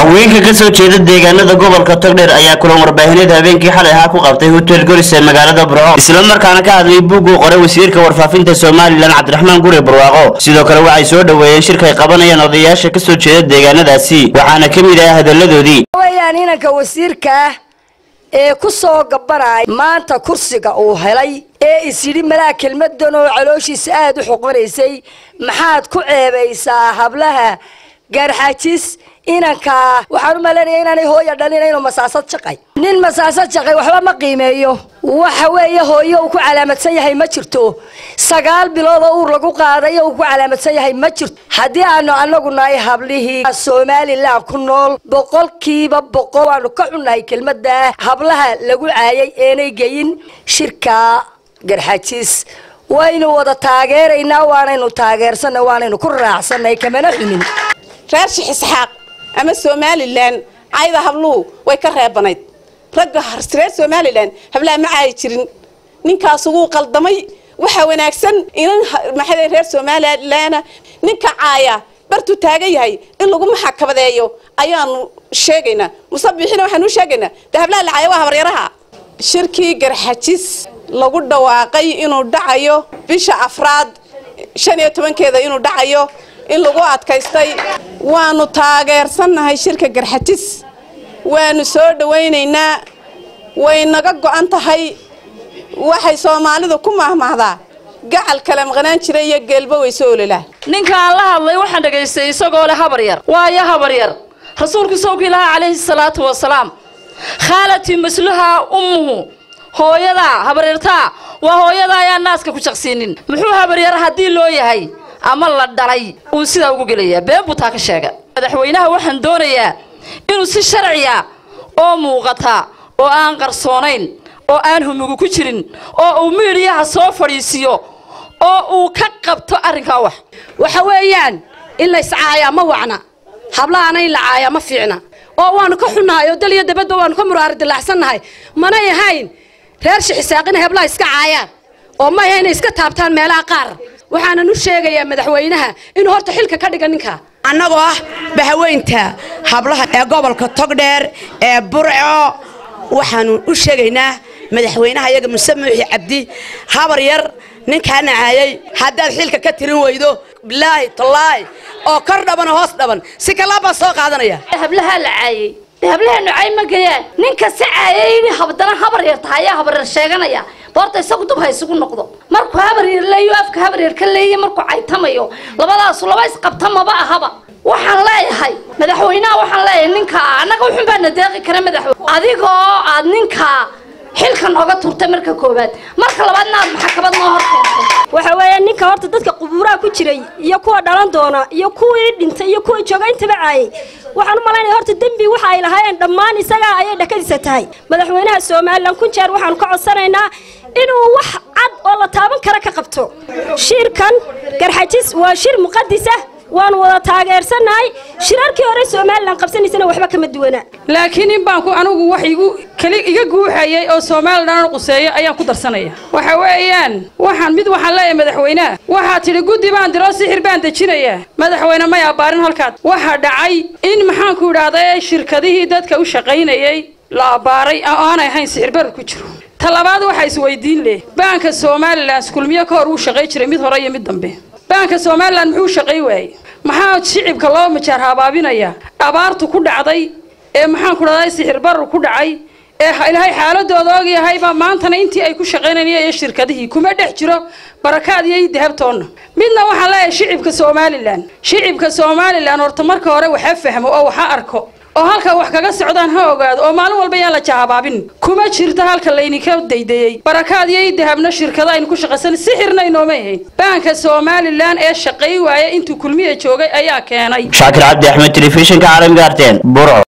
haweenka ka soo jeeda deegaanada gobolka togdheer ayaa kulan warbaahineed habeenkii xalay ahaa ku qabtay hotel golis ee magaalada burco isla markaana ka hadlay buugguu qoray wasiirka warfaafinta somalilan cabdiraxmaan guri barwaaqo sidoo kale waxay soo dhoweeyeen shirkay qabanayaan odayaasha ka soo jeeda deegaanadaasi waxaana ka mid ah hadalladoodii weyaan inanka wasiirka ah ee ku soo gabanaya maanta kursiga uu helay ee is yidhi malaa kelmadan oo calooshiisa aada u xoqonaysay maxaad ku ceebaysaa hablaha gaarxajis inankaa waxaan u malaynaya inaanay hooya dhalin inuu masaasad shaqay nin masaasad shaqay waxba ma qiimeeyo waxa weeye hooyo uu ku calaamadsan yahay ma jirto sagaal bilood oo uur lagu qaadayo uu ku calaamadsan yahay ma jirto haddii aanu anagu nahay hablihii somalilan ku nool boqolkiiba boqol waanu ka xunnahay kelmada hablaha lagu caayay eenay geyin shirka garxajis waynu wada taageeraynaa waanaynu taageersanay waanaynu ku raacsanay kamana xumin reer shix isxaaq ama somalilan cayda habluhu way ka reebanayd ragga reer somalilan hablaha ma caayi jirin ninkaas wuu qaldamay waxaa wanaagsan inan maxay reer somalilan ninka caaya bartuu taagan yahay in lagu maxakabadeeyo ayaanu sheegaynaa musabixina waxaanu sheegaynaa de hablaha la caaya waa habaryaraha shirkii garxajis lagu dhawaaqay inuu dhacayo bisha afraad shan iyo tobankeeda inuu dhacayo in lagu adkaystay waanu taageersannahay shirka garxajis waanu soo dhawaynaynaa way naga go-an tahay waxay soomaalidu ku mahmahdaa gacal kala maqnaan jira iyo geelba way soo ololaa ninkaan la hadlay waxaan dhagaystay isagoo leh habar yar waayo habar yar rasuulku sawki ilaaha calayhi salaatu wasalaam khaalatii masluhaa ummuhu hooyadaa habaryartaa waa hooyada ayaan naaska ku jaqsiinin muxuu habaryar haddii loo yahay ama la dhalay uu sidaa ugu gelayaa been buu taa ka sheega madaxweynaha waxaan doonayaa inuu si sharciya oo muuqata oo aan qarsoonayn oo aan humugu ku jirin oo uu miidhiyaha soo fadhiisiiyo oo uu ka qabto arrinkaa wax waxa weeyaan in layscaayaa ma wacna hablahaana in la caayaa ma fiicna oo waanu ka xunnahay oo dal iyo dabadba waanu ka muraari dilaacsannahay manay ahayn reer shixisaaqina heblaha iska caayaan oo ma aha inay iska taabtaan meelaha qaar waxaanan u sheegayaa madaxweynaha inuu horta xilka ka dhiga ninka annagoo ah bahaweynta hablaha ee gobolka togdheer ee burco waxaanu u sheegaynaa madaxweynaha iyaga muse muuxi cabdi habar yar ninkaana caayay haddaad xilka ka tirin weydo bilaahi tallaahi oo kor dhaban oo hoos dhaban si kalaa baan soo qaadanaya hablahaa la caayay hablaheenu cay ma gayaan ninka si caayay in habdana habar yar tahay ayaa habar yar sheeganaya boorta isagu dub ha isugu noqdo markuu habar yar leeyo afka habar yar ka leeya markuu caytamayo labadaasu laba isqabta maba ahaba waxaan leeyahay madaxweynaha waxaan leeyahay ninka annaga wuxun baa na deeqi kara madaxweyne adigoo aad ninka xilkan oga turtay marka koowaad marka labaadna aad maxkamad noo horkeentay waxa weeye ninka horta dadka qubuuraha ku jiray iyo kuwa dhalan doona iyo kuwii dhintay iyo kuwa jooga intaba caayay waxaan u malaynaya horta dembi waxa ay lahaayeen dhammaan isagaa ayay dhakadiisa tahay madaxweynaha somalilan kun jeer waxaanu ka codsanaynaa inuu wax cad oo la taaban kara ka qabto shirkan garxajis waa shir muqadisa waanu wada taageersannahay shirarkii hore somalilan qabsanaysana waxba kama duwana laakiin in baanku anigu wax igu keli iga guuxayay oo somalilan quseeyo ayaan ku darsanaya waxa weeyaan waxaan mid waxaan leeyahay madaxweynaha waxaa tidhi guddi baan diroo sixir baan dejinayaa madaxweyne may abbaarin halkaad waxaa dhacay in maxaanku idhaahda shirkadihii dadka u shaqaynayay la abbaaray oo aanay ahayn sixir barar ku jiro talabaad waxaa isweydiin leh baanka somalilan kulmiyo ka hor wuu shaqay jiray mid hore iyo mid dambe baanka somalilan muxuu shaqay waayey maxaa shicibka loo majaar habaabinaya abaartu ku dhacday ee maxaan ku dhahday sixir barar ku dhacay ee ilaahay xaaladooda ogyahayba maantana intii ay ku shaqaynayeen iyo shirkadihii kuma dhex jiro barakaad iyo dahabtoonna midna waxaan leeyahay shicibka somalilan shicibka somalilan horta marka hore waxa fahmo oo waxa arko oo halka wax kaga socdaan ha ogaado oo maalin walba yaan la jahabaabin kuma jirto halka layninka daydayey barakaad iyo dahabna shirkada aynu ku shaqaysan sixirna inooma ahayn baanka somalilan ee shaqay waaya intuu kulmiya joogay ayaa keenay shaakir cabdi axmed telefishinka caalamiga arteen burco